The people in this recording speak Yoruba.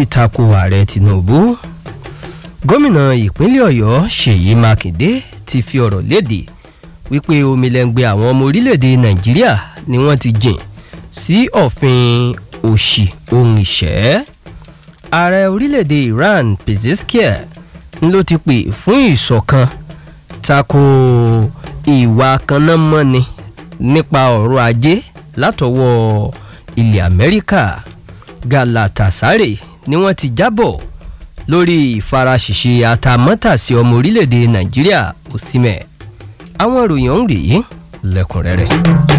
tako ààrẹ tinubu gómìnà ìpínlẹ̀ ọ̀yọ́ ṣèyí mákindé ti fi ọ̀rọ̀ léde wípé omilẹ̀ngbẹ àwọn ọmọ orílẹ̀-èdè nàìjíríà ni wọ́n ti jìn sí ọ̀fin òṣì ohun ìṣẹ́ ààrẹ orílẹ̀-èdè iran pezeshkian ló ti pè fún ìṣọ̀kan tako ìwà kannámọ́ni nípa ọ̀rọ̀ ajé látọwọ́ ilẹ̀ amẹ́ríkà galatasaray ni wọ́n ti jábọ̀ lórí ìfaraṣìṣe àtàmọ́tàsí ọmọ orílẹ̀-èdè nàìjíríà òsínmẹ̀ àwọn ìròyìn ọ̀hún rèé lẹ́kùnrẹ́rẹ́.